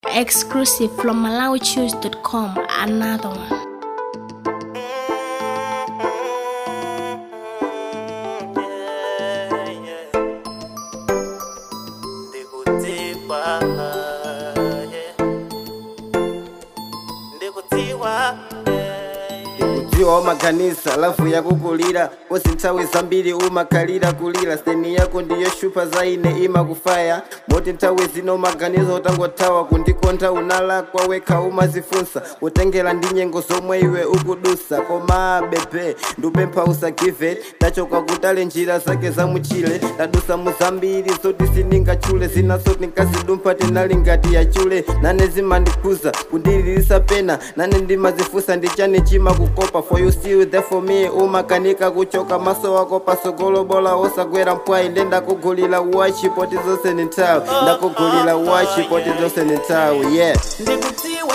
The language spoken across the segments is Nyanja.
Exclusive from MalawiChoose.com. Another one. ndikutiwa ndikutiwa kudziwa umaganisa lafu yakukulira kosi nthawi zambiri umakhalira kulira steni yako ndiyo shupa zaine imakufaya moti nthawi zino umaganiza utangothawa kundikontha unalakwa wekha umazifunsa kutengera ndi nyengo zomwe iwe ukudusa koma bebe ndupempha usagive tachoka kutale njira zake zamuchile tadusa muzambiri zoti sindingatchule zinaso tinkazidumpha tinali ngati yachule nane zimandikhuza kundililisa pena nane ndimazifunsa ndichani chimakukopa for you still there for me umakanika kuchoka maso wako pasogolo bola osagwera mpwayi nde ndakugulira wachi poti zonse ni nthawi ndakugulira wachi poti zonse ni nthawi yeah ndikutiwa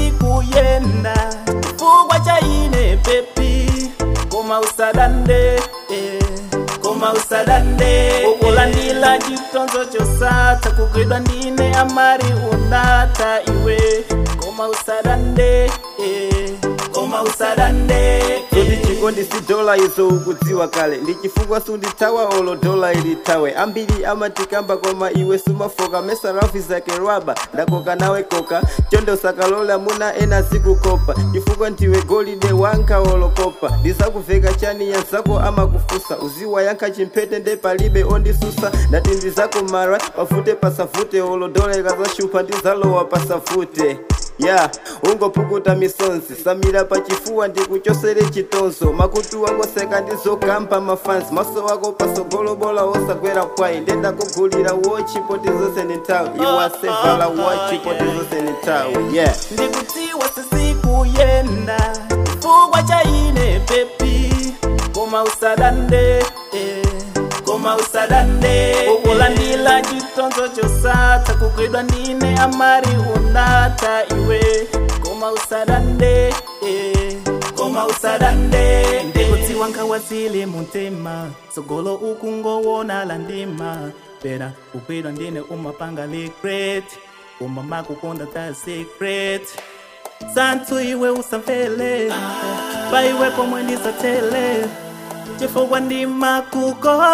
sisikuyenda chifukwa cha ine pepi koma usadande eh, koma usadande ukulandila chitonzo chosatha kugwidwa ndine amari unatha iwe koma usadande eh, koma usadande zoti chikondi si dola izo ukudziwa kale ndi chifukwa sundithawa olo dola ilithawe ambiri amatikamba koma iwe sumafoka mesa rafi zake rwaba ndakoka nawe koka chonde usakalola muna ena zikukopa chifukwa ndiwe golide wanka olokopa ndizakuveka chani yanzako amakufusa uziwa yankha chimphete nde palibe ondisusa ndati ndizako mara pafute pasafute olo dola ikazashupa ndizalowa pasafute ya ungopukuta misonzi samira pachifuwa ndikuchosere chitonzo makutu wangoseka ndizokamba mafansi maso wako pasogolobola osagwera mpwayi ndendakugulira wochi poti zonse ni nthawi iwasevala wochi poti zonse ni nthawi yeah ndikutiwa sisikuyenda chifukwa cha ine pepi koma usadande eh, koma usadande ukulandila chitonzo chosatha kugwidwa ndine amari unatha iwe koma usadande eh, koma usadande ndikutiwa nkhawa zili mutima sogolo ukungowona la ndima pera kugwidwa ndine umapanga regret umama kukonda ta secret santhu iwe usamvele paiwe pomwe ndisatele chifukwa ndimakukonda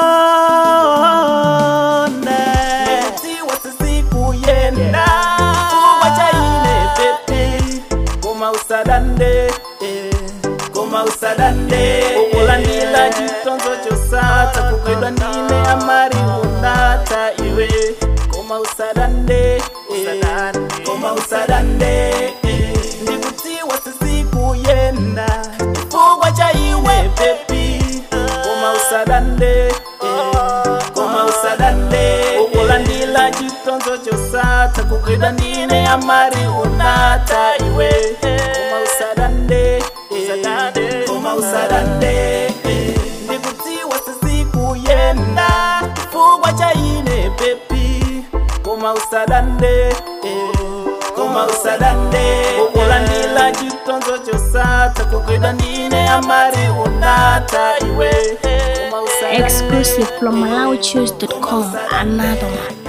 ndikutiwa sisikuyenda chifukwa cha ine pepi koma usadande eh, koma usadande ukulandila chitonzo chosatha kugwidwa ndine amari unatha iwe koma usadande eh, koma usadande eh, ndikutiwa sisikuyenda chifukwa cha iwe pepi koma usadande eh, koma usadande ukulandila chitonzo chosatha kugwidwa ndine amari unatha iwe koma usadande eh, koma usadande eh, ndikutiwa sisikuyenda chifukwa cha ine pepi koma usadande eh, koma usadande ukulandila chitonzo chosatha kugwidwa ndine amari unatha iwe koma usadande Exclusive from MalawiChoose.com. Another one.